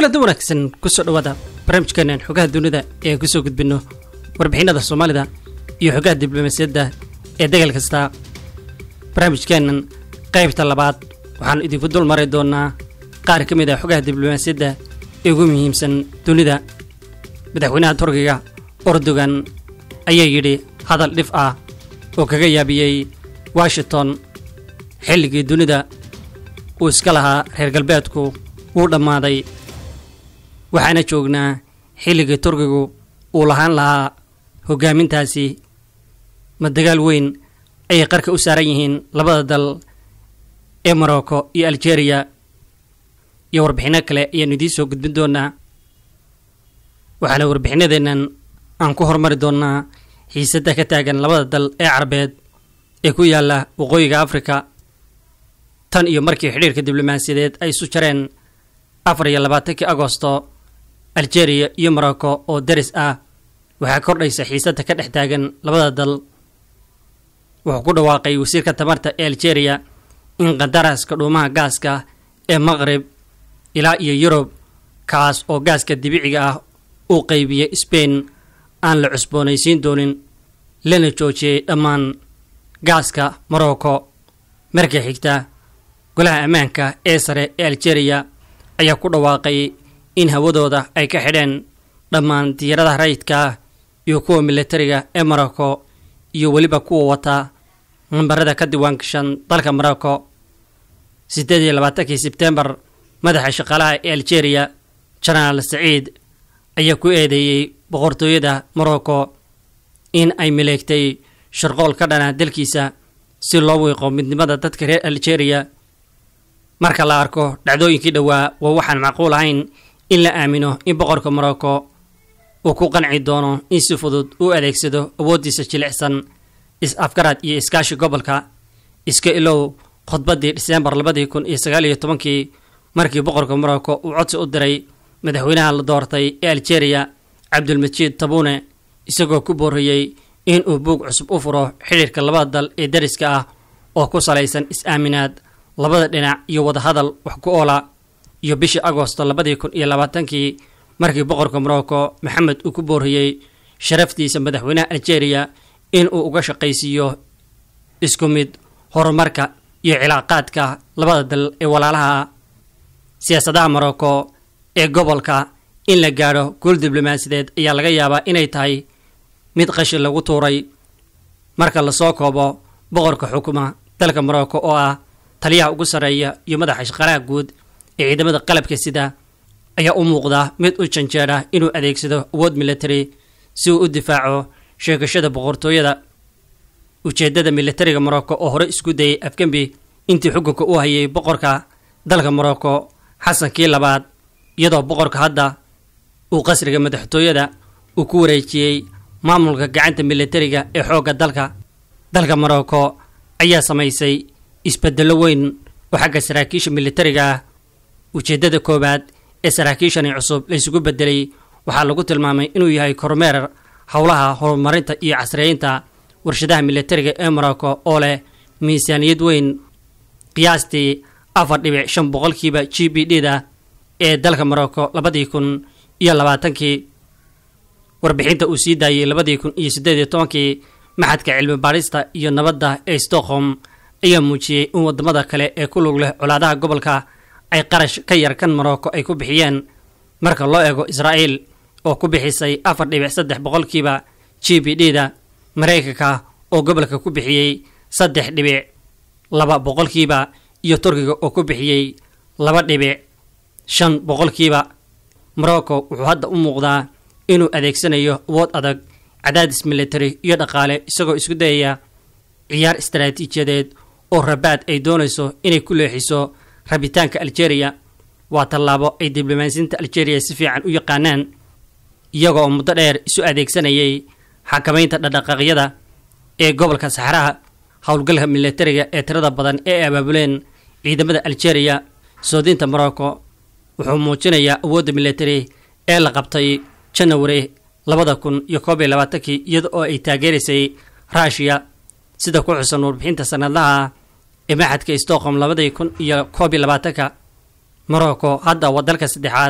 kulanti wanaagsan kusoo dhawaada barnaamijkeenan xogaha dunida ee aan kusoo gudbinno warbixinada soomaalida iyo xogaha diblomaasiyadda ee degal kasta barnaamijkeenan qaybta labaad waxaan idinku dul mari doonaa qaar ka mid ah xogaha diblomaasiyadda ee ugu muhiimsan dunida madaxweynaha turkiga ordogan ayaa yidhi hadal dhif ah oo kaga yaabiyey washington xilligii dunida uu iska lahaa reer galbeedku wuu dhammaaday waxaana joognaa xilligii turkigu uu lahaan lahaa hoggaamintaasi ma dagaal weyn ayay qarka u saaran yihiin labada dal ee morocco iyo algeria iyo warbixinno kale ayaanu idiin soo gudbin doonaa waxaana warbixinadeennan aan ku hormari doonnaa xiisadda ka taagan labada dal ee carabeed ee ku yaalla waqooyiga afrika tan iyo markii xidhiirka diblomaasiyadeed ay isu jareen afar iyo labaatankii agosto algeria iyo morocco oo daris ah waxaa kordhaysa xiisadda ka dhex taagan labada dal wuxuu ku dhawaaqay wasiirka tamarta ee algeria in qandaraaska dhuumaha gaaska ee maqrib ilaa iyo yurub kaas oo gaaska dibiciga ah uu qaybiyey sbain aan la cusboonaysiin doonin lana joojiyey dhammaan gaaska morocco marka xigta golaha ammaanka ee sare ee algeria ayaa ku dhawaaqay in hawadooda ay ka xidheen dhammaan diyaaradaha rayidka iyo kuwa militariga ee morocco iyo weliba kuwa wata nambarada ka diiwaangashan dalka morocco siddeed iyo labaatankii sebtembar madaxa shaqaalaha ee algeria jenaraal saciid ayaa ku eedeeyey boqortooyada morocco in ay maleegtay sharqool ka dhana dalkiisa si loo wiiqo midnimada dadka reer algeria marka la arko dhacdooyinkii dhowaa waa waxaan macquul ahayn in la aamino in boqorka morocco uu ku qanci doono in si fudud u adeegsado awooddiisa jilicsan is-afgarad iyo iskaashi gobolka iska ilow khudbaddii dhiseembar labadii kun iyo sagaal iyo tobankii markii boqorka morocco uu codsi u diray madaxweynaha la doortay ee algeria cabdulmajiid tabune isagoo ku booriyey in uu buug cusub u furo xidhiirka labada dal ee dariska ah oo ku salaysan is-aaminaad labada dhinac iyo wadahadal wax ku oola iyo bishii agosto labadii kun iyo labaatankii markii boqorka morocco maxamed uu ku booriyey sharaftiisa madaxweynaha algeria in uu uga shaqaysiiyo isku mid horumarka iyo cilaaqaadka labada dal ee walaalaha siyaasadaha morocco ee gobolka in la gaadho guul diblomaasiyadeed ayaa laga yaabaa inay tahay mid qashin lagu tuuray marka lasoo koobo boqorka xukuma dalka morocco oo ah taliyaha ugu sarreeya iyo madaxa shaqaalaha guud ee ciidamada qalabka sida ayaa u muuqda mid u janjeedha inuu adeegsado awood military si uu u difaaco sheegashada boqortooyada ujeeddada militariga morocco oo hore isku dayay afgembi intii xukunka u hayay boqorka dalka morocco xasankii labaad iyadoo boqorka hadda uu qasriga madaxtooyada uu ku wareejiyey maamulka gacanta militariga ee xoogga dalka dalka morocco ayaa samaysay isbeddello weyn oo xagga saraakiisha militariga ah ujeeddada koowaad ee saraakiishani cusub laysugu beddelay waxaa lagu tilmaamay inuu yahay kormeer howlaha horumarinta iyo casreeynta warshadaha militariga ee morocco oo leh miisaaniyad weyn qiyaastii afar dhibic shan boqolkiiba g b d da ee dalka morocco labadii kun iyo labaatankii warbixinta uu sii daayey labadii kun iyo siddeed iyo tobankii maxadka cilmi baadhista iyo nabadda ee stockholm ayaa muujiyey in waddamada kale ee ku lug leh colaadaha gobolka ay qarash ka yar kan morocco ay ku bixiyeen marka loo eego israa'iil oo ku bixisay afar dhibic saddex boqolkiiba g b d da maraykanka oo gobolka ku bixiyey saddex dhibic laba boqolkiiba iyo turkiga oo ku bixiyey laba dhibic shan boqolkiiba morocco wuxuu hadda u muuqdaa inuu adeegsanayo awood adag cadaadis military iyo dhaqaale isagoo isku dayaya ciyaar istaraatiijiyadeed oo rabaad ay doonayso inay ku leexiso rabitaanka algeria waa tallaabo ay diblomaasiyiinta algeria si fiican u yaqaanaan iyaga oo muddo dheer isu adeegsanayay xakamaynta dhaqdhaqaaqyada ee gobolka saxaraha howlgalka militariga ee tirada badan ee abaabuleen ciidamada algeria soodinta morocco wuxuu muujinayaa awoodda military ee la qabtay janawari labada kun iyo koob iyo labaatankii iyada oo ay taageeraysay ruushiya sida ku xusan warbixinta sanadlaha ee maxadka stockholm labadii kun iyo koob iyo labaatanka morocco hadda waa dalka saddexaad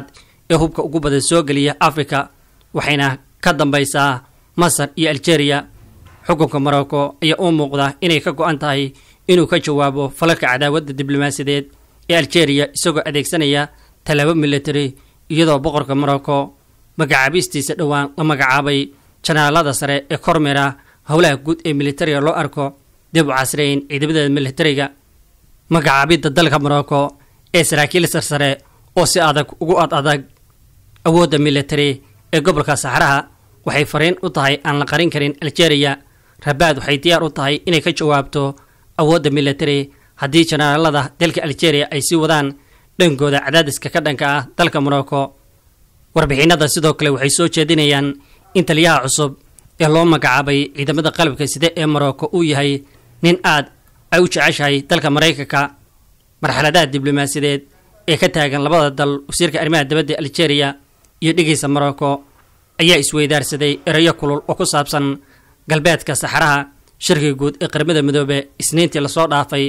ee hubka ugu badan soo geliya afrika waxayna ka dambaysaa masar iyo aljeeriya xukunka morocco ayaa u muuqda inay ka go-an tahay inuu ka jawaabo falalka cadaawadda diblomaasiyadeed ee aljeeriya isagoo adeegsanaya tallaabo military iyadoo boqorka morocco magacaabistiisa dhowaan la magacaabay janaalada sare ee kormera howlaha guud ee militariga loo arko dib u casrayn ciidamada militariga magacaabidda dalka morocco ee saraakiil sarsare oo si adag ugu ad adag awoodda military ee gobolka saxaraha waxay fariin u tahay aan la qarin karin aljeeriya rabaad waxay diyaar u tahay inay ka jawaabto awoodda military haddii janaalada dalka aljeeriya ay sii wadaan dhankooda cadaadiska ka dhanka ah dalka morocco warbixinada sidoo kale waxay soo jeedinayaan in taliyaha cusub ee loo magacaabay ciidamada qalabka side ee morocco uu yahay nin aad ay u jeceshahay dalka maraykanka marxaladaha diblomaasiyadeed ee ka taagan labada dal wasiirka arrimaha dibadda aljeeriya iyo dhigaysa morocco ayaa isweydaarsaday erayo kulul oo ku saabsan galbeedka saxaraha shirkiga guud ee qaramada midoobe isniintii lasoo dhaafay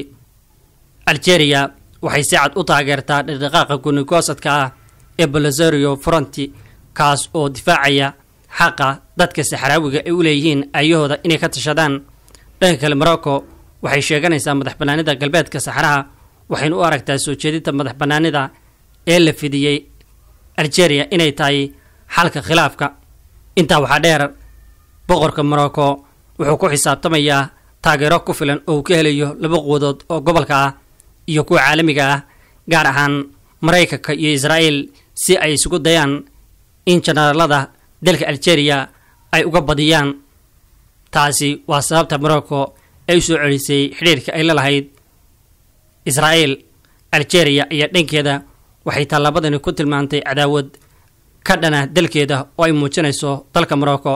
aljeeriya waxay si cad u taageertaa dhaqdhaqaaqa gunikoosadka ah ee bolosario fronti kaas oo difaacaya xaqa dadka saxaraawiga ay u leeyihiin ayahooda inay ka tashadaan dhanka kale morocco waxay sheeganaysaa madax bannaanida galbeedka saxaraha waxayna u aragtaa soo jeedinta madax bannaanida ee la fidiyey aljeeriya inay tahay xalka khilaafka intaa waxaa dheer boqorka morocco wuxuu ku xisaabtamayaa taageero ku filan oo uu ka helayo laba quwadood oo gobolka ah iyo kuwa caalamiga ah gaar ahaan maraykanka iyo israa'iil si ay isugu dayaan in janaalada dalka aljeeriya ay uga badiyaan taasi waa sababta morocco ay u soo celisay xidhiirka ay la lahayd israa'iil aljeeriya ayaa dhankeeda waxay tallaabadani ku tilmaantay cadaawad ka dhana dalkeeda oo ay muujinayso dalka morocco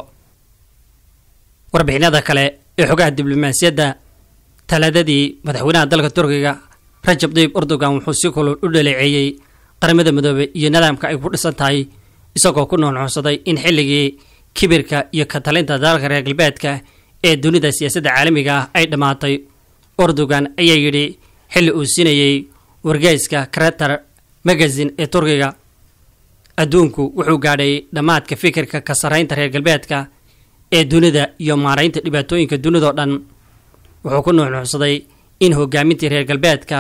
warbixinada kale ee xogaha diblomaasiyadda talaadadii madaxweynaha dalka turkiga rajab dayib erdogan wuxuu si kulul u dhaleeceeyey qaramada midoobe iyo nidaamka ay ku dhisan tahay isagoo ku nuunuucsaday in xilligii kibirka iyo ka talinta dalalka reer galbeedka ee dunida siyaasadda caalamiga ah ay dhammaatay erdogan ayaa yidhi xilli uu siinayey wargeyska krater magazin ee turkiga adduunku wuxuu gaadhay dhammaadka fikirka ka sarraynta reer galbeedka ee dunida iyo maaraynta dhibaatooyinka dunidao dhan wuxuu ku nuuxnuucsaday in hogaamintii reer galbeedka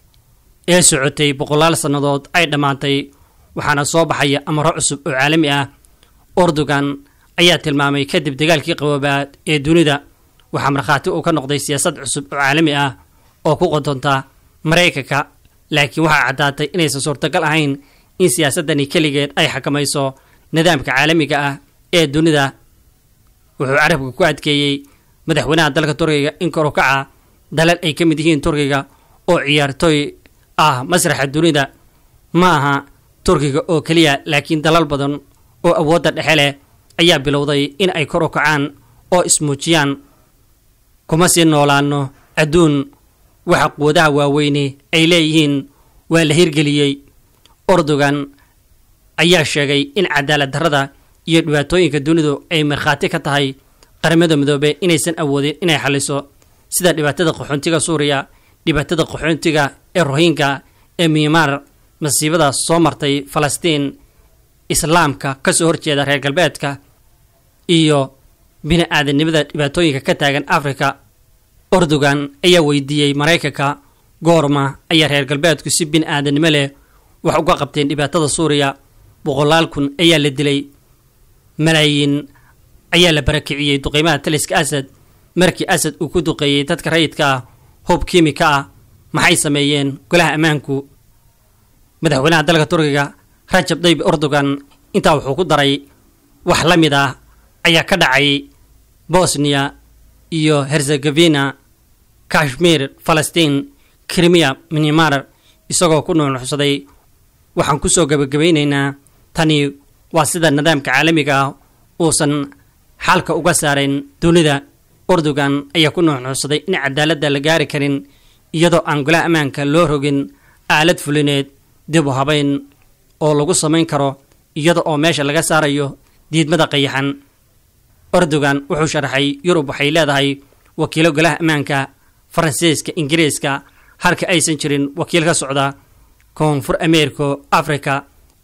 ee socotay boqolaal sannadood ay dhammaatay waxaana soo baxaya amaro cusub oo caalami ah erdogan ayaa tilmaamay kadib dagaalkii qaboobaad ee dunida waxaa markhaati uu ka noqday siyaasad cusub oo caalami ah oo ku qodonta maraykanka laakiin waxaa caddaatay inaysan suurtagal ahayn in siyaasaddani keligeed ay xakamayso nidaamka caalamiga ah ee dunida wuxuu carabka ku adkeeyey madaxweynaha dalka turkiga in korukaca dalal ay ka mid yihiin turkiga oo ciyaartooy ah masraxa dunida ma aha turkiga oo keliya laakiin dalal badan oo awoodda dhexe leh ayaa bilowday in ay kor u kacaan oo ismuujiyaan kuma sii noolaano adduun waxa quwadaha waaweyne ay leeyihiin waa la hirgeliyey erdogan ayaa sheegay in cadaalad darrada iyo dhibaatooyinka dunidu ay markhaati ka tahay qaramada midoobe inaysan awoodin inay xaliso sida dhibaatada qaxoontiga suuriya dhibaatada qaxoontiga ee rohinga ee miymar masiibada soo martay falastiin islaamka kasoo horjeeda reer galbeedka iyo bini aadanimada dhibaatooyinka ka taagan afrika erdogan ayaa weydiiyey maraykanka goorma ayaa reer galbeedku si bini aadanimo leh wax uga qabteen dhibaatada suuriya boqolaal kun ayaa la dilay malaayiin ayaa la barakiciyey duqeymaha taliska asad markii asad uu ku duqeeyey dadka rayidka ah hub kiimika ah maxay sameeyeen golaha ammaanku madaxweynaha dalka turkiga rajab dayib erdogan intaa wuxuu ku daray wax la mid ah ayaa ka dhacay bosniya iyo herzegovina kashmir falastiin krimiya minimar isagoo ku nuunuxsaday waxaan kusoo gabagabaynaynaa tani waa sida nidaamka caalamiga ah uusan xalka uga saarayn dunida erdogan ayaa ku nuuxnuuxsaday in cadaaladda la gaari karin iyadoo aan golaha ammaanka loo rogin aalad fulineed dib u habayn oo lagu samayn karo iyada oo meesha laga saarayo diidmada qayaxan erdogan wuxuu sharaxay yurub waxay leedahay wakiilo golaha ammaanka faransiiska ingiriiska halka aysan jirin wakiil ka socda koonfur ameerika afrika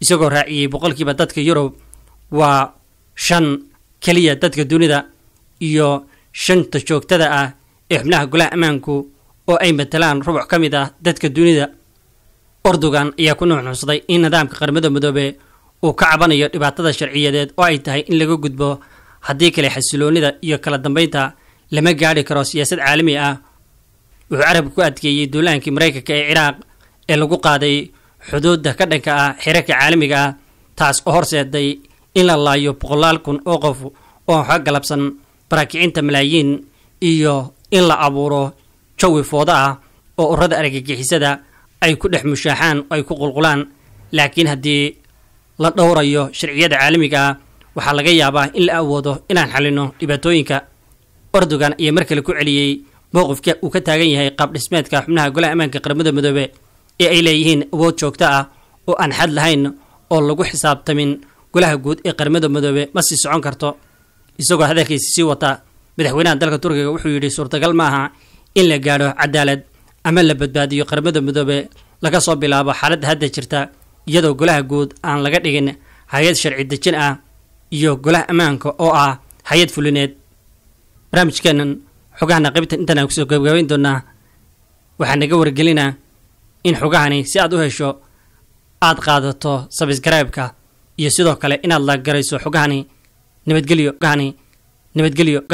isagoo raaciyey boqolkiiba dadka yurub waa shan keliya dadka dunida iyo shanta joogtada ah ee xubnaha golaha ammaanku oo ay matalaan rubuc ka mid ah dadka dunida ordogan ayaa ku nuuxnuuxsaday in nidaamka qaramada midoobe uu ka cabanayo dhibaatada sharciyadeed oo ay tahay in laga gudbo haddii kale xasiloonida iyo kala dambeynta lama gaadhi karo siyaasad caalami ah wuxuu carabka ku adkeeyey duulaankii maraykanka ee ciraaq ee lagu qaaday xuduudda ka dhanka ah xirarka caalamiga ah taas oo horseeday in la laayo boqolaal kun oo qof oo xa galabsan baraakicinta malaayiin iyo in la abuuro jawi fooda ah oo urada argagixisada ay ku dhex mushaaxaan oo ay ku qulqulaan laakiin haddii la dhowrayo sharciyada caalamiga ah waxaa laga yaabaa in la awoodo inaan xalino dhibaatooyinka ordogan ayaa mar kale ku celiyey mowqifka uu ka taagan yahay qaab dhismeedka xubnaha golaha ammaanka qaramada midoobe ee ay leeyihiin awood joogto ah oo aan xad lahayn oo lagu xisaabtamin golaha guud ee qaramada midoobe ma sii socon karto isagoo hadalkiisa sii wata madaxweynaha dalka turkiga wuxuu yidhi suurtagal maaha in la gaadho cadaalad ama la badbaadiyo qaramada midoobe laga soo bilaabo xaaladda hadda jirta iyadoo golaha guud aan laga dhigin hay-ad sharci dejin ah iyo golaha ammaanka oo ah hay-ad fulineed barnaamijkeenan xogahana qaybtan intaan aan kusoo gabagabayn doonaa waxaa naga wargelinaa in xogahani si aad u hesho aad qaadato sabisgaraybka iyo sidoo kale inaad la garayso xogahani nabadgelyo gahani nabadgelyo